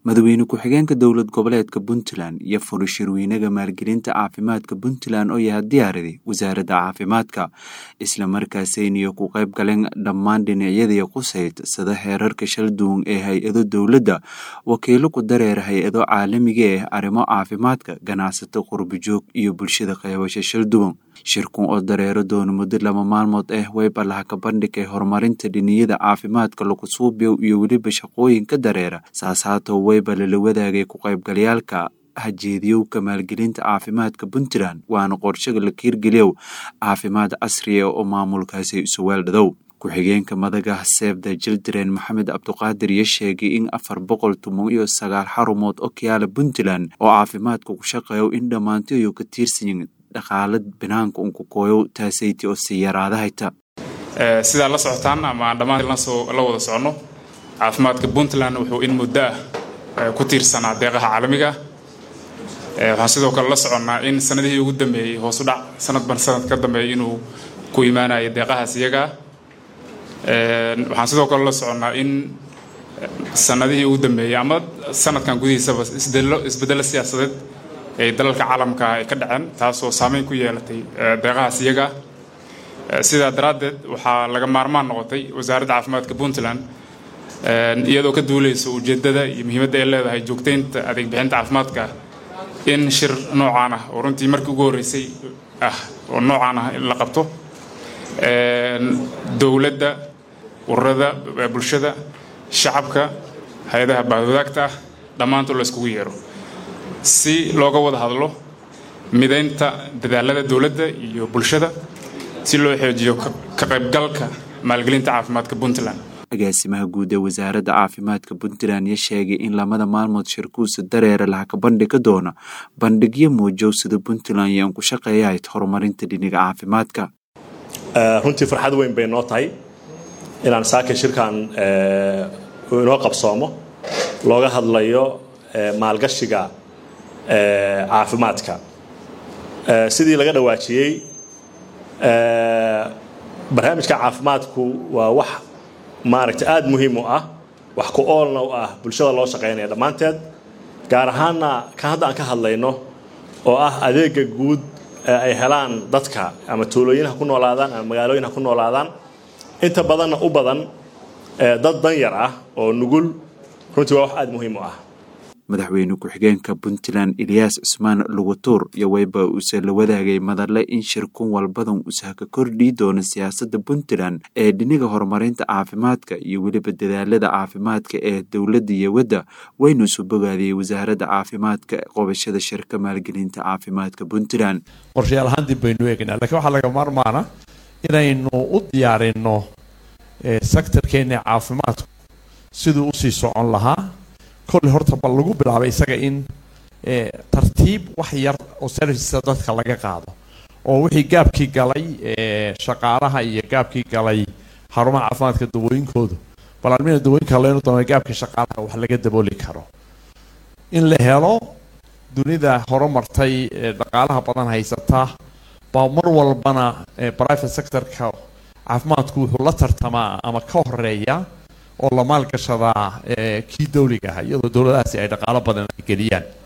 madaxweyne ku-xigeenka dowlad goboleedka puntland iyo furi shirweynaga maalgelinta caafimaadka puntland oo yaha diyaariday wasaaradda caafimaadka islamarkaasayniyo ku qayb galeen dhammaan dhinacyadii qusayd sida heerarka shalduun ee hay-ado dowladda wakiilo ku dareera hay-ado caalamiga ah arrimo caafimaadka ganacsato qurbijoog iyo bulshada qeybasho shalduwan shirkun oo dareero doona muddo laba maalmood ah wayba laha ka bandhigay horumarinta dhiniyada caafimaadka lagu suubiyow iyo weliba shaqooyinka dareera saas haatoo wayba lala wadaagay ku qaybgalayaalka hajeediyowka maalgelinta caafimaadka puntland waana qorshaga la kiirgeliyow caafimaad casriya oo maamulkaasi isuweeldhadow ku-xigeenka madaga seefda jildaren maxamed cabduqaadir iyo sheegay in afar boqol tumo iyo sagaal xarumood oo kayaala puntland oo caafimaadka ku shaqeeyo in dhammaantiyo ka tiirsanyin dhaqaala banaanka unku kooyow taasayti oo sii yaraadahayta sidaa la socotaan ama aan dhammaan la wada soconno caafimaadka puntland wuxuu in muddo ah ku tiirsanaa deeqaha caalamiga waxaan sidoo kale la soconnaa in sanadihii ugu dambeeyey hoosu dhac sanadban sanad ka dambeeyay inuu ku imaanayo deeqahaas iyagaa waxaan sidoo kale la soconnaa in sanadihii ugu dambeeyey ama sanadkan gudihiisaba isbedelo siyaasadeed ay dalalka caalamka ay ka dhaceen taasoo saameyn ku yeelatay deeqahaas iyaga sidaa daraaddeed waxaa laga maarmaan noqotay wasaaradda caafimaadka puntland iyadoo ka duuleysa ujeeddada iyo muhiimadda ay leedahay joogtaynta adeeg bixinta caafimaadka in shir noocaan ah oo runtii markii ugu horreysay ah oo noocaan ah in la qabto dowladda ururada bulshada shacabka hay-adaha baahwadaagta ah dhammaantood la iskugu yeero si looga wada hadlo midaynta dadaalada dowladda iyo bulshada si loo xoojiyo ka qaybgalka maalgelinta caafimaadka puntland agaasimaha guud ee wasaaradda caafimaadka puntland ya sheegay in lamada maalmood shirkuusa dareera laha ka bandhiga doona bandhigyo muujow sida puntland iyo aan ku shaqeeyahayd horumarinta dhiniga caafimaadka runtii farxad weyn bay noo tahay inaan saaka shirkan inoo qabsoomo looga hadlayo maalgashiga caafimaadka sidii laga dhawaajiyey barnaamijka caafimaadku waa wax maaragta aada muhiim u ah wax ku oolna u ah bulshada loo shaqaynaya dhammaanteed gaar ahaanna kan hadda aan ka hadlayno oo ah adeega guud ay helaan dadka ama tuulooyin ha ku noolaadaan ama magaalooyin ha ku noolaadaan inta badanna u badan dad danyar ah oo nugul runtii waa wax aada muhiim u ah madaxweyne ku-xigeenka puntland eliyaas cusmaan lugutuur iyo wayba uuse la wadaagay madalle in shirkun walbadan uusah ka kordhii doono siyaasadda puntland ee dhiniga horumarinta caafimaadka iyo weliba dadaalada caafimaadka ee dowladda iyo wadda waynu isu bogaadiyey wasaaradda caafimaadka qobashada shirka maalgelinta caafimaadka puntland qorshayaal ahaan dib baynu eegaynaa lakiin waxaa laga maarmaana inaynu u diyaarino sektarkeena caafimaadku siduu usii socon lahaa kolle horta bal lagu bilaabay isaga in tartiib wax yar oo servicesa dadka laga qaado oo wixii gaabkii galay shaqaalaha iyo gaabkii galay xarumaha caafimaadka dawooyinkoodu bal almina dawooyinka leynu doona gaabkii shaqaalaha wax laga dabooli karo in la helo dunida horumartay dhaqaalaha badan haysata baa mar walbana private sectorka caafimaadku wuxuu la tartamaa ama ka horeeya oo la maalgashadaa kii dawliga ah iyadoo dowladahaasi ay dhaqaalo badan ay geliyaan